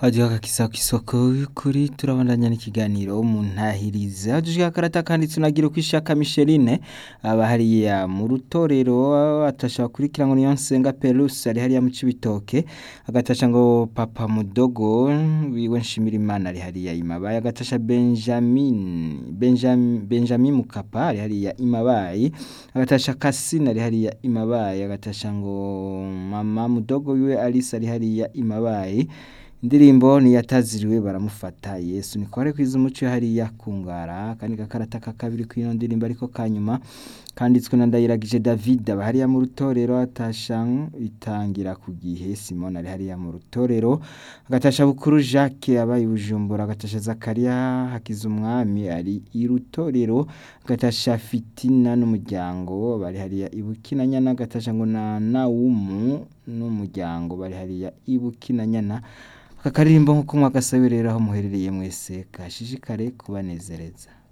hajyaho agakisa k'isoko y'ukuri turabandanya n'ikiganiro mu ntahiriza dushika akarata kanditse unagira uko ishaka Micheline aba hariya mu rutorero atasha kurikira ngo niyo nsenga Perus ari hariya mu Cibitoke agatasha ngo papa mudogo wiwe nshimira Imana ari hariya imabaye agatasha Benjamin Benjamin Benjamin Mukapa ari hariya imabaye agatasha Kasina ari hariya imabaye agatasha ngo mama mudogo wiwe Alice ari hariya imabaye indirimbo niyataziriwe baramufata Yesu niko ari kwiza umuco hariya kungara kandi gakarata kakabiri kwino ndirimbo ariko kanyuma kanditswe na Ndayiragije David aba hariya mu rutorero atasha itangira ku gihe Simon ari hariya mu rutorero agatasha bukuru Jacques abaye Bujumbura agatasha Zakaria hakiza umwami ari i rutorero agatasha Fitina n'umuryango bari hariya ibukinanyana agatasha ngo na Naumu n'umuryango bari hariya ibukinanyana aka karirimbo nk'uko mwagasabe rero aho muherereye mwese kashishikare kubanezereza